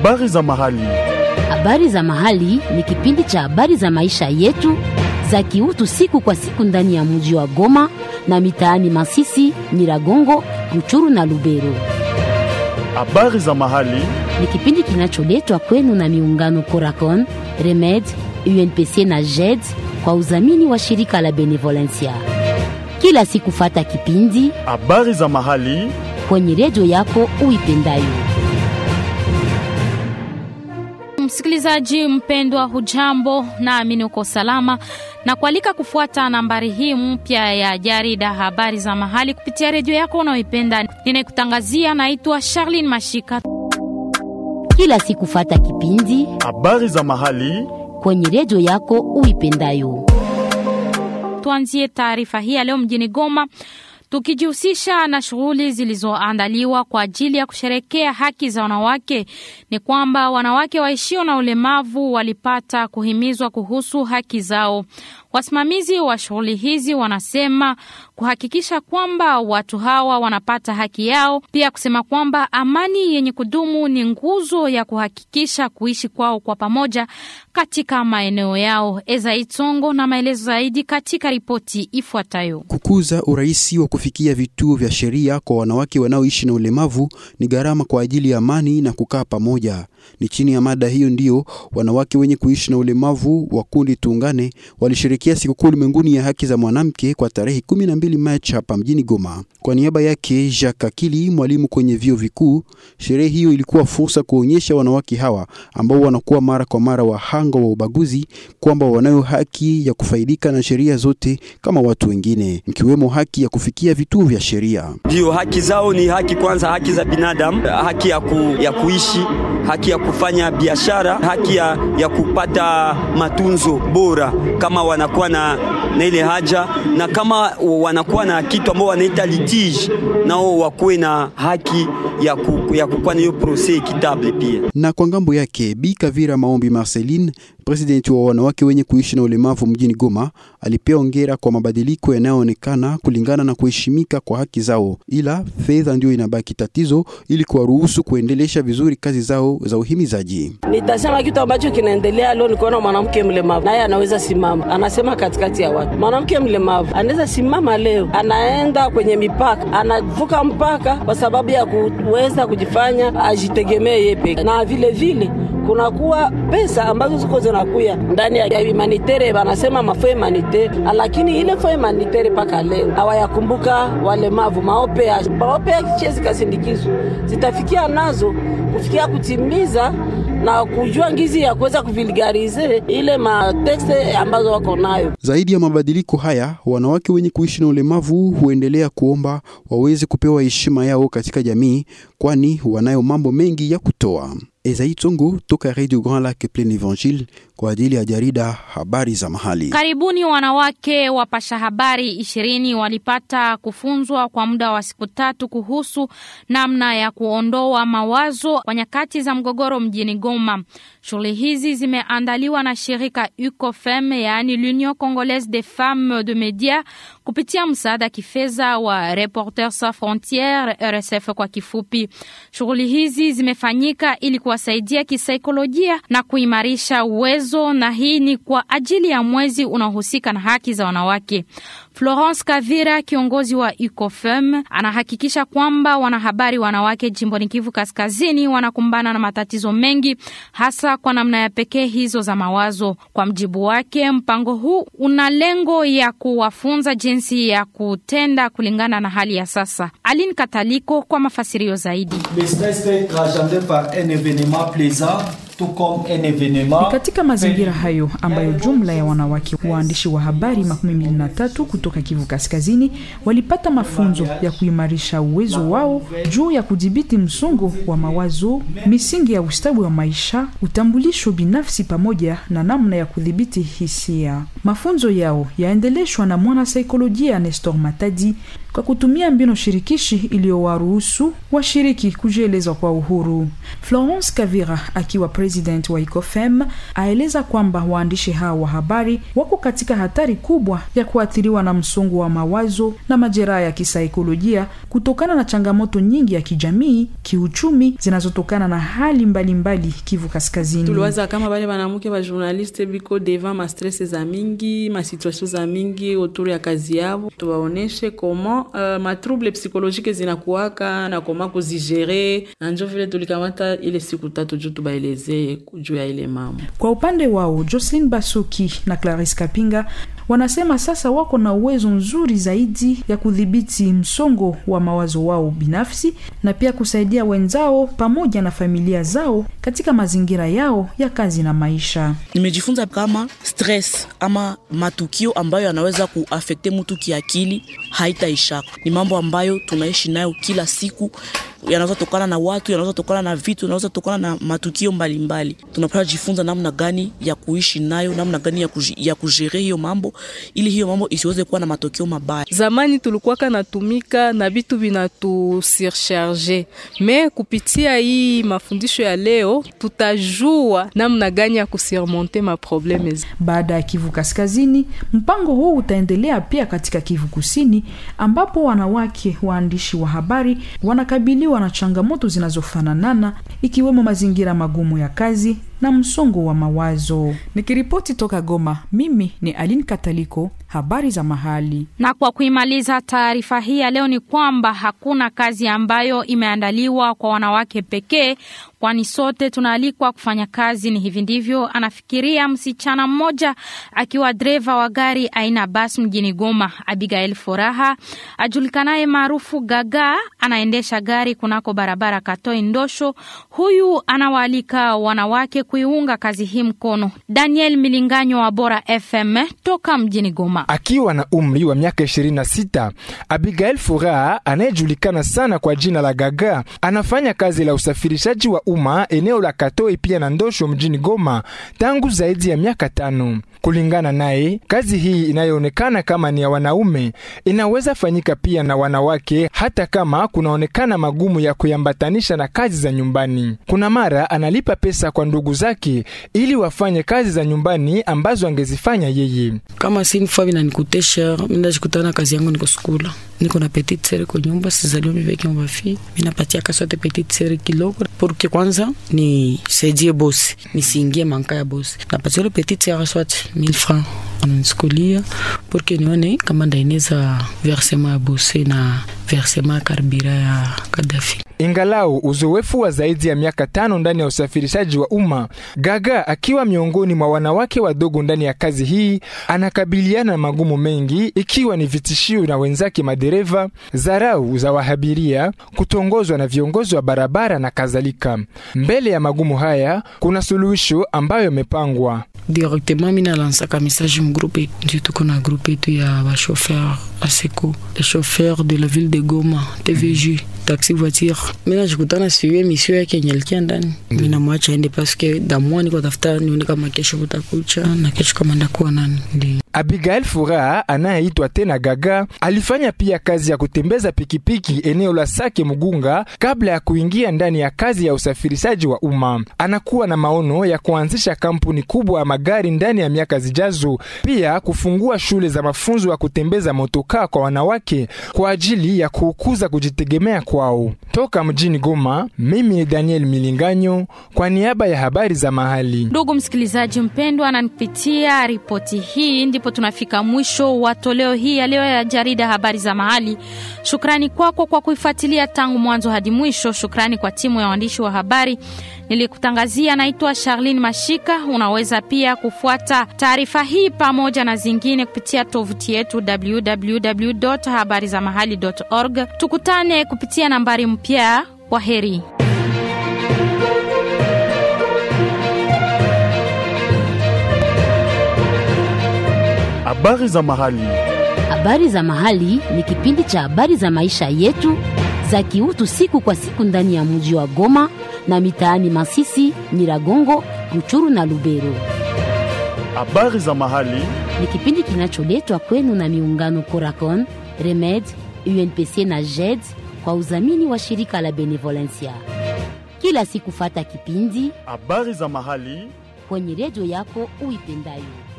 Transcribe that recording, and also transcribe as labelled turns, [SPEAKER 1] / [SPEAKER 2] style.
[SPEAKER 1] Habari za mahali.
[SPEAKER 2] Habari za mahali ni kipindi cha habari za maisha yetu za kiutu siku kwa siku ndani ya mji wa Goma na mitaani Masisi, Nyiragongo, Ruchuru na Lubero.
[SPEAKER 1] Habari za mahali.
[SPEAKER 2] Ni kipindi kinacholetwa kwenu na miungano Coracon, Remed, UNPC na JED kwa udhamini wa shirika la Benevolencia. Kila siku fata kipindi
[SPEAKER 1] Habari za mahali.
[SPEAKER 2] kwenye redio yako uipendayo.
[SPEAKER 3] Msikilizaji mpendwa, hujambo? Naamini uko salama na kualika kufuata nambari hii mpya ya jarida habari za mahali kupitia redio yako unaoipenda. Ninayekutangazia naitwa Charlene Mashika.
[SPEAKER 2] Kila siku fata kipindi
[SPEAKER 1] Habari za mahali.
[SPEAKER 2] kwenye redio yako uipendayo.
[SPEAKER 3] Tuanzie taarifa hii ya leo mjini Goma tukijihusisha na shughuli zilizoandaliwa kwa ajili ya kusherekea haki za wanawake. Ni kwamba wanawake waishio na ulemavu walipata kuhimizwa kuhusu haki zao. Wasimamizi wa shughuli hizi wanasema kuhakikisha kwamba watu hawa wanapata haki yao, pia kusema kwamba amani yenye kudumu ni nguzo ya kuhakikisha kuishi kwao kwa pamoja katika maeneo yao. Eza Itongo na maelezo zaidi katika ripoti ifuatayo.
[SPEAKER 4] Kukuza urahisi wa kufikia vituo vya sheria kwa wanawake wanaoishi na ulemavu ni gharama kwa ajili ya amani na kukaa pamoja. Ni chini ya mada hiyo ndiyo wanawake wenye kuishi na ulemavu wa kundi Tuungane walishirikia sikukuu ulimwenguni ya haki za mwanamke kwa tarehe 12 Machi hapa mjini Goma. Kwa niaba yake Jacques Akili, mwalimu kwenye vyuo vikuu, sherehe hiyo ilikuwa fursa kuonyesha wanawake hawa ambao wanakuwa mara kwa mara wahanga wa ubaguzi kwamba wanayo haki ya kufaidika na sheria zote kama watu wengine, ikiwemo haki ya kufikia vituo vya sheria.
[SPEAKER 5] Ndio haki zao ni haki kwanza, haki za binadamu, haki ya, ku, ya kuishi, haki ya kufanya biashara, haki ya, ya kupata matunzo bora kama wanakuwa na, na ile haja, na kama wanakuwa na kitu ambao wanaita litige, nao wakuwe na haki ya, ku, ya kukuwa na hiyo proses equitable pia.
[SPEAKER 4] Na kwa ngambo yake Bi Kavira Maombi Marceline, presidenti wa wanawake wenye kuishi na ulemavu mjini Goma, alipea ongera kwa mabadiliko yanayoonekana kulingana na kuheshimika kwa haki zao, ila fedha ndio inabaki tatizo ili kuwaruhusu kuendelesha vizuri kazi zao za uhimizaji.
[SPEAKER 6] Nitasema kitu ambacho kinaendelea leo ni kuona mwanamke mlemavu naye anaweza simama, anasema katikati ya watu. Mwanamke mlemavu anaweza simama leo, anaenda kwenye mipaka, anavuka mpaka kwa sababu ya kuweza kujifanya ajitegemee yeye peke, na vile vile kunakuwa pesa ambazo ziko zinakuya ndani ya humanitere, banasema mafo humanitere, lakini ile fo humanitere mpaka leo hawayakumbuka walemavu. Maope ya maope ya kichezi kasindikizwa zitafikia nazo kufikia kutimiza na kujua ngizi ya kuweza kuvilgarize ile matekste ambazo wako nayo.
[SPEAKER 4] Zaidi ya mabadiliko haya, wanawake wenye kuishi na ulemavu huendelea kuomba waweze kupewa heshima yao katika jamii, kwani wanayo mambo mengi ya kutoa. Ezai Tongo toka Radio Grand Lac Plein Evangile kwa ajili ya jarida habari za mahali.
[SPEAKER 3] Karibuni wanawake wapasha habari ishirini walipata kufunzwa kwa muda wa siku tatu kuhusu namna ya kuondoa mawazo kwa nyakati za mgogoro mjini Goma. Shughuli hizi zimeandaliwa na shirika UCOFEM, yaani l'Union Congolaise des Femmes de Media, kupitia msaada kifedha wa Reporters Sans Frontieres, RSF kwa kifupi. Shughuli hizi zimefanyika ili kuwasaidia kisaikolojia na kuimarisha uwezo, na hii ni kwa ajili ya mwezi unaohusika na haki za wanawake. Florence Kavira, kiongozi wa UCOFEM, anahakikisha kwamba wanahabari wanawake jimboni Kivu Kaskazini wanakumbana na matatizo mengi, hasa kwa namna ya pekee hizo za mawazo. Kwa mjibu wake, mpango huu una lengo ya kuwafunza jinsi ya kutenda kulingana na hali ya sasa. Aline Kataliko kwa mafasirio zaidi.
[SPEAKER 7] Ni katika mazingira hayo ambayo jumla ya wanawake waandishi wa habari makumi mbili na tatu kutoka Kivu Kaskazini walipata mafunzo ya kuimarisha uwezo wao juu ya kudhibiti msongo wa mawazo, misingi ya ustawi wa maisha, utambulisho binafsi, pamoja na namna ya kudhibiti hisia. Mafunzo yao yaendeleshwa na mwanasaikolojia Nestor Matadi kwa kutumia mbinu shirikishi iliyowaruhusu washiriki kujieleza kwa uhuru. Florence Kavira akiwa president wa ICOFEM, aeleza kwamba waandishi hao wa habari wako katika hatari kubwa ya kuathiriwa na msongo wa mawazo na majeraha ya kisaikolojia kutokana na changamoto nyingi ya kijamii, kiuchumi zinazotokana na hali mbalimbali mbali Kivu Kaskazini.
[SPEAKER 8] tuliwaza kama bale banamuke ba journaliste biko devant ma stress za mingi ma situation za mingi autour ya kazi yabo, tubaoneshe comment uh, ma trouble psychologique zinakuwaka na koma kuzigere, na njo vile tulikamata ile siku tatu juu tubaelezee juu ya ile mambo.
[SPEAKER 7] Kwa upande wao Jocelyn Basuki na Clarisse Kapinga wanasema sasa wako na uwezo nzuri zaidi ya kudhibiti msongo wa mawazo wao binafsi na pia kusaidia wenzao pamoja na familia zao katika mazingira yao ya kazi na maisha.
[SPEAKER 9] Nimejifunza kama stress ama matukio ambayo yanaweza kuafekte mtu kiakili haitaishaka. Ni mambo ambayo tunaishi nayo kila siku, yanaweza tokana na watu, yanaweza tokana na vitu, yanaweza tokana na matukio mbalimbali. Tunapaswa jifunza namna gani ya kuishi nayo, namna gani ya, kuji, ya kujere hiyo mambo ili hiyo mambo isiweze kuwa na matokeo mabaya.
[SPEAKER 10] Zamani tulikuwaka natumika na vitu vinatu surcharge, me kupitia hii mafundisho ya leo tutajua namna gani ya kusurmonte maprobleme.
[SPEAKER 7] Baada ya Kivu Kaskazini, mpango huu utaendelea pia katika Kivu Kusini, ambapo wanawake waandishi wa habari wanakabiliwa na changamoto zinazofananana ikiwemo mazingira magumu ya kazi na msongo wa mawazo. Nikiripoti toka Goma, mimi ni Aline Kataliko, habari za mahali.
[SPEAKER 3] Na kwa kuimaliza taarifa hii ya leo ni kwamba hakuna kazi ambayo imeandaliwa kwa wanawake pekee, kwani sote tunaalikwa kufanya kazi. Ni hivi ndivyo anafikiria msichana mmoja akiwa dreva wa gari aina basi mjini Goma. Abigail Furaha ajulikanaye maarufu Gaga anaendesha gari kunako barabara Katoi Ndosho. Huyu anawaalika wanawake kuiunga kazi hii mkono. Daniel Milinganyo wa Bora FM toka mjini Goma.
[SPEAKER 11] Akiwa na umri wa miaka 26, Abigail Furaha anayejulikana sana kwa jina la Gaga anafanya kazi la usafirishaji wa umma eneo la Katoi pia na Ndosho mjini Goma tangu zaidi ya miaka tano. Kulingana naye, kazi hii inayoonekana kama ni ya wanaume inaweza fanyika pia na wanawake, hata kama kunaonekana magumu ya kuyambatanisha na kazi za nyumbani. Kuna mara analipa pesa kwa ndugu zake ili wafanye kazi za nyumbani ambazo angezifanya yeye.
[SPEAKER 12] Kama si nifaa vinanikutesha, minajikutana kazi yangu niko skula, niko na petite sere kwa nyumba, sizaliwa miveke mabafi, minapatia kasote petite sere kidogo porque kwanza ni saidie bosi, nisiingie manka ya bosi, napatia ile petite sere swat 1000 francs ananisikulia porque nione kama ndaineza versema ya bosi na versema ya karbira ya Kadafi.
[SPEAKER 11] Ingalau uzoefu wa zaidi ya miaka tano ndani ya usafirishaji wa umma, Gaga akiwa miongoni mwa wanawake wadogo ndani ya kazi hii, anakabiliana na magumu mengi, ikiwa ni vitishio na wenzake madereva, dharau za wahabiria, kutongozwa na viongozi wa barabara na kadhalika. Mbele ya magumu haya, kuna suluhisho ambayo imepangwa
[SPEAKER 12] directement mina lansaka message mgroupe ndio tuko na groupe yetu ya bachauffeur aseko les chauffeurs de la ville de Goma TVJ taxi voiture mina jikutana siyo emission yake yenye alikia ndani mina mwacha ende paske damwa niko tafuta nione kama kesho kutakucha na kesho kama ndakuwa nani ndio
[SPEAKER 11] Abigail Furaha anayeitwa tena Gaga alifanya pia kazi ya kutembeza pikipiki eneo la Sake Mugunga kabla ya kuingia ndani ya kazi ya usafirishaji wa umma. Anakuwa na maono ya kuanzisha kampuni kubwa ya magari ndani ya miaka zijazo, pia kufungua shule za mafunzo ya kutembeza motokaa kwa wanawake kwa ajili ya kukuza kujitegemea kwao. Toka mjini Goma, mimi ni Daniel Milinganyo kwa niaba ya habari za mahali.
[SPEAKER 3] Ndugu msikilizaji mpendwa, na nipitia ripoti hii ndipo tunafika mwisho wa toleo hii ya leo ya jarida habari za mahali. Shukrani kwako kwa kuifuatilia tangu mwanzo hadi mwisho. Shukrani kwa timu ya waandishi wa habari nilikutangazia. Naitwa Charlene Mashika. Unaweza pia kufuata taarifa hii pamoja na zingine kupitia tovuti yetu www.habarizamahali.org. Tukutane kupitia nambari mpya. Kwa heri.
[SPEAKER 1] Habari za mahali.
[SPEAKER 2] Habari za mahali ni kipindi cha habari za maisha yetu za kiutu siku kwa siku ndani ya mji wa Goma na mitaani Masisi, Nyiragongo, Ruchuru na Lubero.
[SPEAKER 1] Habari za mahali
[SPEAKER 2] Ni kipindi kinacholetwa kwenu na miungano Coracon, Remed, UNPC na JED kwa udhamini wa shirika la Benevolencia. Kila siku fata kipindi
[SPEAKER 1] habari za mahali
[SPEAKER 2] kwenye redio yako uipendayo.